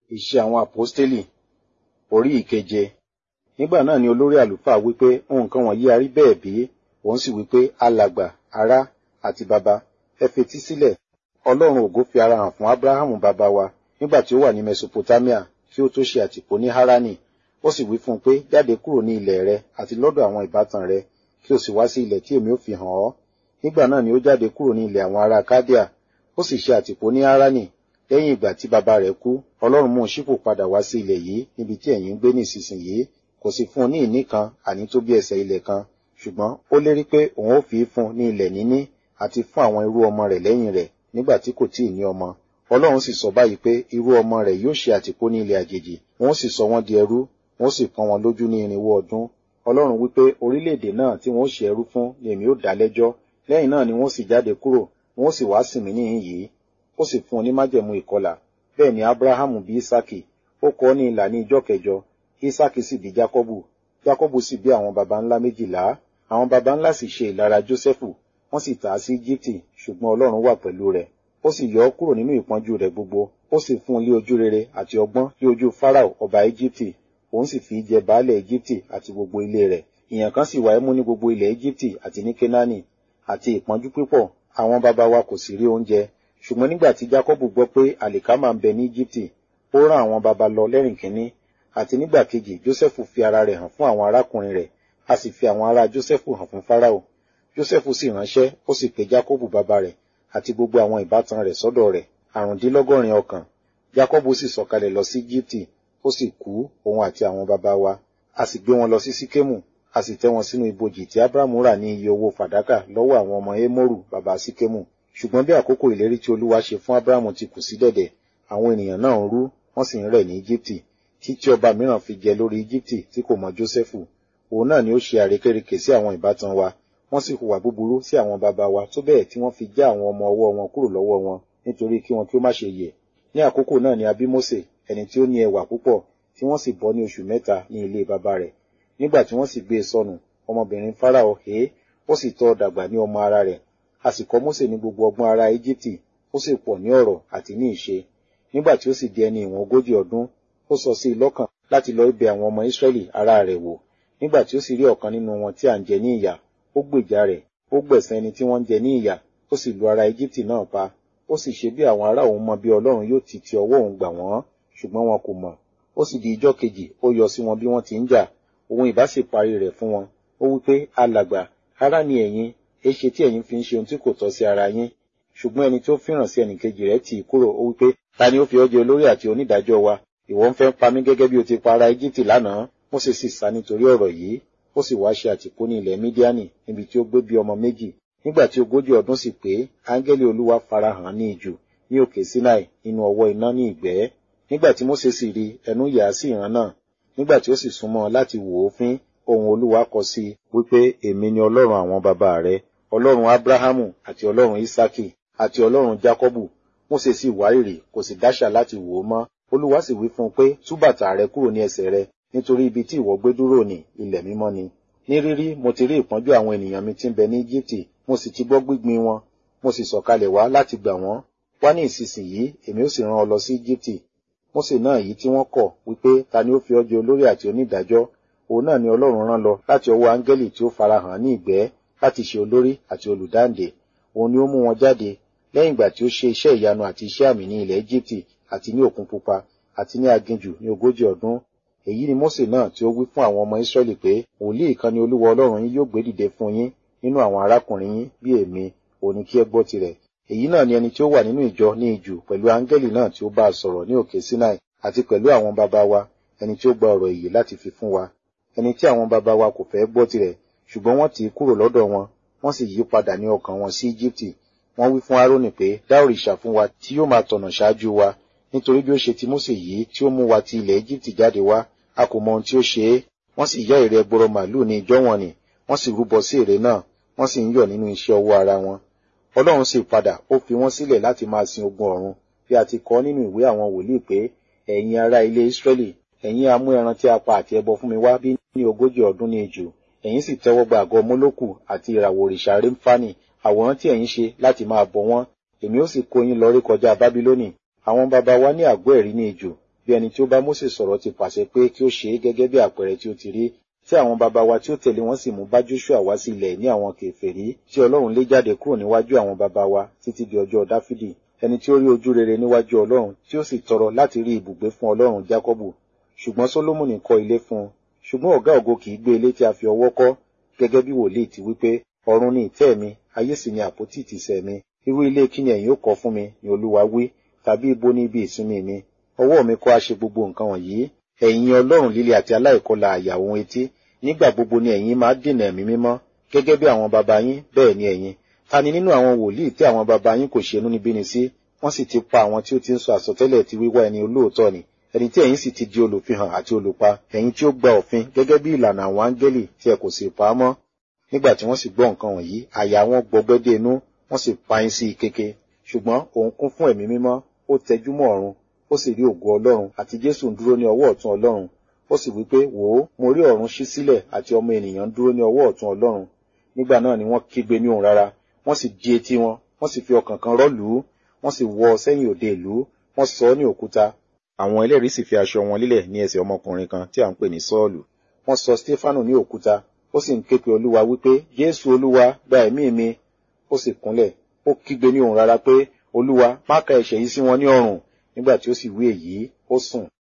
Iṣẹ́ àwọn àpọ́stélì orí ìkeje. Nígbà náà ni olórí àlùfáà wípé nǹkan wọ̀nyí a rí bẹ́ẹ̀ bí, òun sì wípé alàgbà, ará àti baba, ẹ fetí sílẹ̀. Ọlọ́run ògo fi ara hàn fún Ábúráhámù bàbá wa nígbà tí ó wà ní Mesopotamia kí ó tó ṣe àtìpó ní Háránì. Ó sì wí fún un pé jáde kúrò ní ilẹ̀ rẹ àti lọ́dọ̀ àwọn ìbátan rẹ kí o sì wá sí ilẹ̀ tí èmi ó fi hàn ọ́. Nígbà náà ni ó jáde kúrò ní ilẹ̀ àwọn ará Kádíà. Ó sì ṣe àtìpó ní Háránì lẹ́yìn ìgbà tí bàbá rẹ̀ kú ọlọ́run mú un ṣípò padà wá sí ilẹ̀ yìí níbi tí ẹ̀yin ń gbé nísinsìnyí kò sì fún un ní ìní kan àní tó bí ẹsẹ̀ ilẹ̀ kan ṣùgbọ́n ó lérí pé òun ó fi í fún un ní ilẹ̀ níní àti fún àwọn irú ọmọ rẹ̀ lẹ́yìn rẹ̀ nígbà tí kò tíì ní ọmọ ọlọ́run sì sọ báyìí pé irú ọmọ rẹ̀ yóò ṣe àtìpó ní ilẹ̀ àjèjì wọn ó sì sọ wọ́n di ẹrú wọn ó sì pọ́n wọn lójú ní irinwó ọdún ọlọ́run wípé orílẹ̀-èdè náà tí wọn ó ṣe ẹrú fún ni èmi ó dá lẹ́jọ́ lẹ́yìn náà ni wọn ó sì jáde kúrò wọn ó sì wá sìn mí níhìn yìí ó sì fún un ní májẹ̀mú ìkọlà bẹ́ẹ̀ ni abrahamu bí isaki ó kọ́ ní ìlà ní ijọ́ kẹjọ isaki sì bí jacobu jacobu sì bí àwọn baba ńlá méjìlá àwọn baba ńlá sì ṣe ìlara joseph wọ́n sì tà á sí egypte ṣùgbọ́n ọlọ́run wà pẹ̀lú rẹ̀ ó sì yọ ọ́ kúrò nínú ìpọ́njú rẹ̀ gbogbo ó sì fún un lé ojú rere àti ọgbọ́n lé ojú farao ọba egypte òun sì fi í jẹ baálẹ̀ egypte àti gbogbo ilé rẹ̀ ìyàn kan sì wà ẹ́ mú ní gbogbo ilẹ̀ egypte àti ní kenani àti ìpọ́njú pípọ̀ àwọn baba wa kò sì rí oúnjẹ ṣùgbọ́n nígbà tí jacob gbọ́ pé àlìkámà ń bẹ ní egypte ó rán àwọn baba lọ lẹ́rìn kínní àti nígbà kejì joseph fi ara rẹ̀ hàn fún àwọn arákùnrin rẹ̀ a sì fi àwọn ará joseph hàn fún farao joseph sì ránṣẹ́ ó sì pe jacob baba rẹ̀ àti gbogbo àwọn ìbátan rẹ̀ sọ́dọ̀ rẹ̀ àrùndínlọ́gọ́rin ọkàn jacob sì sọ̀kalẹ̀ lọ sí egypte ó sì kú òun àti àwọn baba wa a sì gbé wọn lọ sí sikemu a sì tẹ́ wọn sínú ibojì tí abrahamu rà ní iye owó fàdákà lọ́wọ́ àwọn ọmọ emoru baba sikemu ṣùgbọ́n bí àkókò ìlérí tí olúwa ṣe fún abrahamu ti kù sí dẹ̀dẹ̀ àwọn ènìyàn náà ń rú wọ́n sì ń rẹ̀ ní egypte títí ọba mìíràn fi jẹ lórí egypte tí kò mọ jósẹ́fù òun náà ni ó ṣe àrékérekè sí àwọn ìbátan wa wọ́n sì hùwà búburú sí àwọn baba wa tó bẹ́ẹ̀ tí wọ́n fi já àwọn ọmọ ọwọ́ wọn kúrò lọ́wọ́ wọn nítorí kí wọn kí ó má ṣe yẹ̀ ní àkókò náà ni a bí mósè ẹni tí ó ní ẹwà púpọ̀ tí wọ́n sì bọ́ ní oṣù mẹ́ta ní ilé baba rẹ̀ nígbà tí wọ́n sì gbé e sọnù ọmọbìnrin fáráò hé ó sì tọ́ dàgbà ní ọmọ ara rẹ̀ a sì kọ́ mósè ní gbogbo ọgbọ́n ara íjíbítì ó sì pọ̀ ní ọ̀rọ̀ àti ní ìṣe nígbà tí ó sì di ẹni ìwọ̀n ogójì ọdún ó sọ sí i lọ́kàn láti lọ bẹ̀ àwọn ọmọ ísírẹ́lì ará rẹ̀ wò nígbà tí ó sì rí ọ̀kan nínú wọn tí à ń jẹ ní ìyà ó gbèjà rẹ̀ ó gbẹ̀san ẹni tí wọ́n ń jẹ ní ìyà ó sì lu ara íjíbítì náà pa ó sì ṣe bí àwọn ará òun mọ bí ọlọ́run yóò ti ti ọwọ́ òun gbà wọ́n ṣùgbọ́n wọn kò mọ̀ ó sì di ijọ́ kejì ó yọ sí wọn bí wọ́n ti ń jà òun ìbá sì parí rẹ̀ fún wọn ó wí pé alàgbà ará ni ẹ̀yin èṣe tí ẹ̀yin fi ń ṣe ohun tí kò tọ́ sí ara yín ṣùgbọ́n ẹni tó fìràn sí ẹnìkejì rẹ̀ tì í kúrò ó wípé ta ni ó fi ọ́ jẹ olórí àti onídàájọ́ wa ìwọ ń fẹ́ pa mí gẹ́gẹ́ bí o ti pa ará Íjíbítì lánàá Mósè sì sá nítorí ọ̀rọ̀ yìí ó sì wá ṣe àtìpó ní ilẹ̀ Mídíánì níbi tí ó gbé bí ọmọ méjì nígbà tí ogójì ọdún sì pé áńgẹ́lì Olúwa farahàn ní ijù ní òkè Sinai nínú ọwọ́ iná ní ìgbẹ́ nígbà tí Mósè sì rí ẹnu yà á sí ìran náà nígbà tí ó sì súnmọ́ láti wò ó fín ohùn Olúwa kọ sí i wípé èmi ni Ọlọ́run àwọn bàbá rẹ ọlọ́run abrahamu àti ọlọ́run isaki àti ọlọ́run jacobu mósè sì wárìrì kò sì dáṣà láti wò ó mọ́ olúwa sì wí fún un pé tú bàtà rẹ kúrò ní ẹsẹ̀ rẹ nítorí ibi tí ìwọ gbé dúró ní ilẹ̀ mímọ́ ni ní rírí mo ti rí ìpọ́njú àwọn ènìyàn mi tí ń bẹ ní íjíbítì mo sì ti gbọ́ gbígbin wọn mo sì sọ̀kalẹ̀ wá láti gbà wọ́n wá ní ìsinsìnyí èmi ó sì rán ọ lọ sí íjíbítì mósè náà yìí tí wọ́n kọ̀ wípé ta ni ó fi ọ́ jẹ olórí àti onídàájọ́ òun náà ni ọlọ́run rán lọ láti ọwọ́ áńgẹ́lì tí ó farahàn ní ìgbẹ́ láti ṣe olórí àti olùdáǹdè òun ni ó mú wọn jáde lẹ́yìn ìgbà tí ó ṣe iṣẹ́ ìyanu àti iṣẹ́ àmì ní ilẹ̀ Íjíbítì àti ní òkun pupa àti ní aginjù ní ogójì ọdún èyí ni Mósè náà tí ó wí fún àwọn ọmọ Ísírẹ́lì pé wòlíì kan ni Olúwa Ọlọ́run yín yóò gbé dìde fún yín nínú àwọn arákùnrin yín bí èmi òun ni kí ẹ gbọ́ tirẹ̀ èyí náà ni ẹni tí ó wà nínú ìjọ ní ijù pẹ̀lú áńgẹ́lì náà tí ó bá a sọ̀rọ̀ ní òkè Sinai àti pẹ̀lú àwọn baba wa ẹni tí ó gba ọ̀rọ̀ èyí láti fi fún wa ẹni tí àwọn baba wa kò fẹ́ gbọ́ tirẹ̀ ṣùgbọ́n wọ́n tì í kúrò lọ́dọ̀ wọn wọ́n sì yí padà ní ọkàn wọn sí Íjíbítì wọ́n wí fún Árónì pé dá òrìṣà fún wa tí yóò máa tọ̀nà ṣáájú wa nítorí bí ó ṣe ti Mósè yìí tí ó mú wa ti ilẹ̀ Íjíbítì jáde wá a kò mọ ohun tí ó ṣe é wọ́n sì yá ère ẹgbọrọ màlúù ní ìjọ wọn ni wọ́n sì rúbọ sí ère náà wọ́n sì ń yọ̀ nínú iṣẹ́ ọwọ́ ara wọn Ọlọ́run sì padà ó fi wọ́n sílẹ̀ láti máa sin ogun ọ̀run bí a ti kọ nínú ìwé àwọn wòlíì pé ẹ̀yin ará ilé Ísírẹ́lì ẹ̀yin a mú ẹran tí a pa àti ẹbọ fún mi wá bí ní ogójì ọdún ní ijù ẹ̀yin sì tẹ́wọ́ gba àgọ́ mólókù àti ìràwọ̀ òrìṣà rémfánì àwòrán tí ẹ̀yin ṣe láti máa bọ wọ́n èmi ó sì kó yín lọ rí kọjá bábílónì àwọn baba wa ní àgọ́ ẹ̀rí ní ijù bí ẹni tí ó bá Mósè sọ̀rọ̀ ti pàṣẹ pé kí ó ṣe é gẹ́gẹ́ bí àpẹẹrẹ tí ó ti rí tí àwọn baba wa tí ó tẹ̀lé wọn sì mú bá Joshua wá sí ilẹ̀ ní àwọn kèfèrí tí Ọlọ́run lé jáde kúrò níwájú àwọn baba wa títí di ọjọ́ Dáfídì ẹni tí ó rí ojú rere níwájú Ọlọ́run tí ó sì tọrọ láti rí ibùgbé fún Ọlọ́run Jákọ́bù ṣùgbọ́n Sólómọ́nì kọ́ ilé fún un ṣùgbọ́n ọ̀gá ògo kì í gbé ilé tí a fi ọwọ́ kọ́ gẹ́gẹ́ bí wòlíì ti wípé ọ̀run ni ìtẹ́ mi ayé sì ni àpótí ìtìsẹ̀ mi irú ilé kí ni ẹ̀yin ó kọ́ fún mi ni Olúwa wí tàbí ibo ni ibi ìsinmi mi ọwọ́ mi kọ́ á ṣe gbogbo nǹkan wọ̀nyí ẹ̀yin Ọlọ́run líle àti aláìkọlà àyà ohun etí nígbà gbogbo ni ẹ̀yin máa dènà ẹ̀mí mímọ́ gẹ́gẹ́ bí àwọn baba yín bẹ́ẹ̀ ni ẹ̀yin ta ni nínú àwọn wòlíì tí àwọn baba yín kò ṣe inúnibíni sí wọ́n sì ti pa àwọn tí ó ti ń sọ àsọtẹ́lẹ̀ ti wíwá ẹni olóòótọ́ ni ẹni tí ẹ̀yin sì ti di olùfihàn àti olùpa ẹ̀yin tí ó gba òfin gẹ́gẹ́ bí ìlànà àwọn áńgẹ́lì tí ẹ kò sì pa á mọ́ nígbà tí wọ́n sì gbọ́ nǹkan wọ̀nyí àyà wọn gbọgbẹ́ dé inú wọ́n sì pa yín sí i kéke ṣùgbọ́n òun kún fún ẹ̀mí mímọ́ ó tẹjú mọ́ ọ̀run ó sì rí ògo Ọlọ́run àti Jésù ń dúró ní ọwọ́ ọ̀tún Ọlọ́run ó sì wí pé wò ó mo rí ọ̀run ṣí sílẹ̀ àti ọmọ ènìyàn ń dúró ní ọwọ́ ọ̀tún Ọlọ́run nígbà náà ni wọ́n kígbe ní ohùn rara wọ́n sì di etí wọn wọ́n sì fi ọkàn kan rọ́lù ú wọ́n sì wọ́ ọ sẹ́yìn òde ìlú wọ́n sọ ọ́ ní òkúta àwọn ẹlẹ́rìí sì fi aṣọ wọn lílẹ̀ ní ẹsẹ̀ ọmọkùnrin kan tí à ń pè ní Sọ́ọ̀lù wọ́n sọ Stefanu ní òkúta ó sì ń ké pe Olúwa wípé Jésù Olúwa gba ẹ̀mí mi ó sì kúnlẹ̀ ó kígbe ní ohùn rara pé Olúwa má ka ẹ̀ṣẹ̀ yìí sí wọn ní ọrùn nígbà tí ó sì wí èyí ó sùn